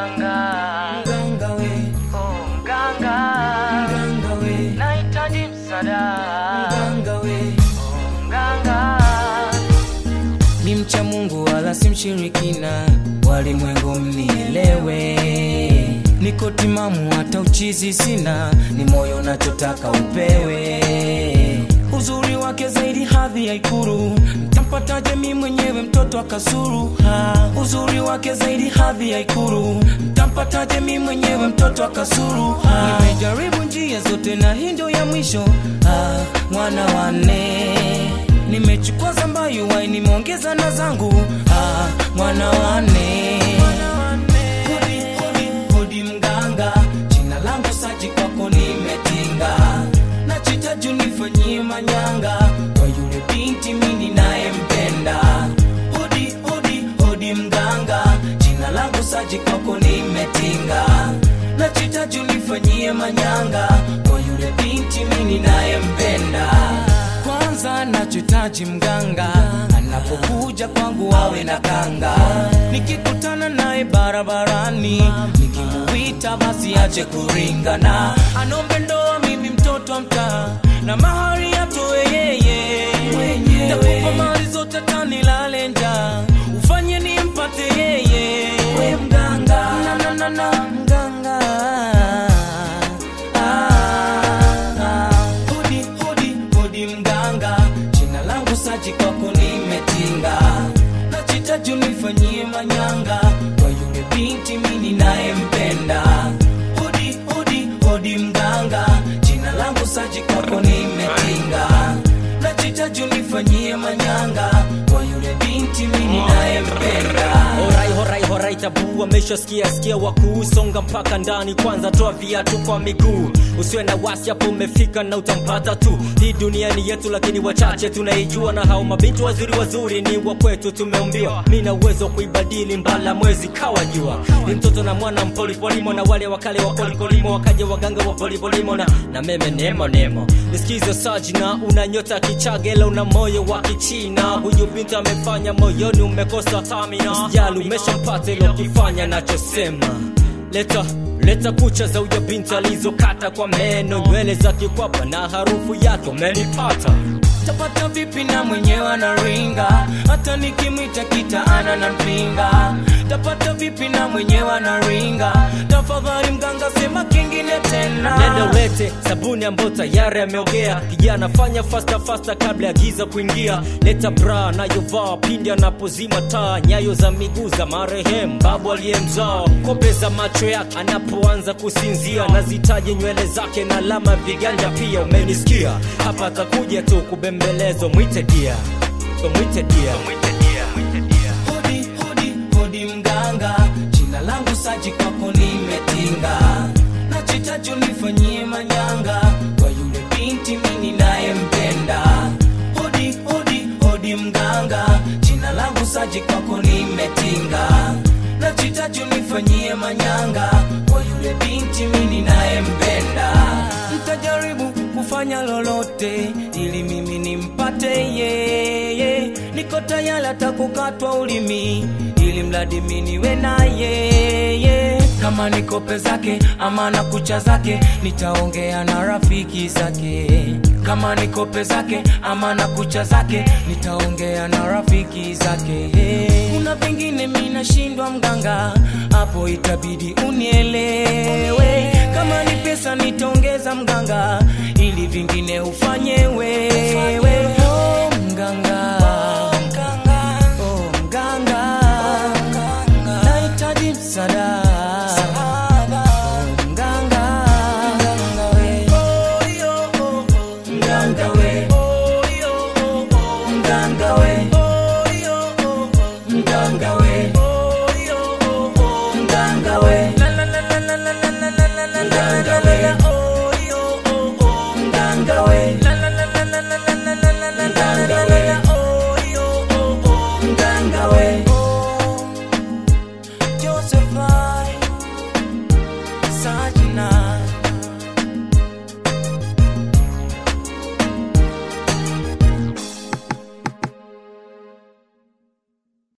mganga, mganga we, oh mganga, mganga we, nahitaji msaada, mganga we. oh mganga. Ni mcha Mungu wala si mshirikina, walimwengu mnielewe. Niko timamu hata uchizi sina, ni moyo nachotaka upewe. Uzuri wake zaidi hadhi ya Ikulu, mtampataje mi mwenyewe mtoto akasuru? Ha, uzuri wake zaidi hadhi ya Ikulu, mtampataje mi mwenyewe mtoto akasuru? Ha, nimejaribu njia zote na hii ndio ya mwisho. Ha, mwana wane nimechukua zambayu wai nimeongeza na zangu ah, mwana wane hodi, hodi, hodi mganga jina langu saji kwako nimetinga nachita juu nifanyie manyanga kwa yule binti mini nayempenda hodi, hodi, hodi mganga jina langu saji kwako nimetinga nachita juu nifanyie manyanga kwa yule binti mini nayempenda kwanza nachohitaji mganga anapokuja kwangu awe na kanga nikikutana naye barabarani nikimuita basi ache kuringana anombe ndoa mimi mtoto wa mtaa na mahari atoe yeye takupa mali zote tanilale njaa ufanye nimpate yeye we mganga na, na, na, na, mganga ah, hodi hodi hodi mganga jina langu saji kwako nimetinga nachitaji unifanyie manyanga kwa yule binti mini nayempenda hodi hodi hodi mganga jina langu saji kwako nimetinga nachitaji unifanyie manyanga kwa yule binti mini nayempenda Horai horai horai tabu ameshasikia sikia wakuu songa mpaka ndani kwanza toa viatu kwa miguu usiwe na wasi hapo umefika na utampata tu hii dunia ni yetu lakini wachache tunaijua na hao mabinti wazuri wazuri ni wa kwetu tumeumbiwa mi na uwezo wa kuibadili mbala mwezi kawa jua ni mtoto na mwana mpolipolimo na wale wakale wa polipolimo wakaja waganga wa polipolimo na, na meme nemo nemo nisikize sajina una nyota kichagela una moyo wa kichina huyu binti amefanya moyoni umekosa tamina usijali umeshampata ilo kifanya nachosema leta leta kucha za uja binti alizokata kwa meno nywele za kikwapa na harufu yake umenipata tapata vipi na mwenyewe anaringa hata nikimwita kitaana na mpinga tapata vipi na mwenyewe anaringa tafadhali mganga sema kingine tena nenda ulete sabuni ambayo tayari ameogea kijana fanya fasta fasta kabla ya giza kuingia leta bra anayovaa pindi anapozima taa nyayo za miguu za marehemu babu aliyemzaa kope za macho yake anapoanza kusinzia nazitaje nywele zake na alama viganja pia umenisikia hapa atakuja tu kubembelezwa mwite dia so mwite dia hodi hodi hodi mganga jina langu saji kwako nimetinga nachitaji unifanyie manyanga kwa yule binti mini nayempenda hodi hodi hodi mganga jina langu saji kwako nimetinga nachitaji unifanyie manyanga kwa yule binti mini nayempenda mtajaribu kufanya lolote ili mimi nimpate yeye niko tayari hata kukatwa ulimi ili mradi mi niwe na yeye kama ni kope zake ama na kucha zake nitaongea na rafiki zake kama ni kope zake ama na kucha zake nitaongea na rafiki zake kuna vingine mi nashindwa mganga hapo itabidi unielewe kama ni pesa nitaongeza mganga ili vingine ufanye wewe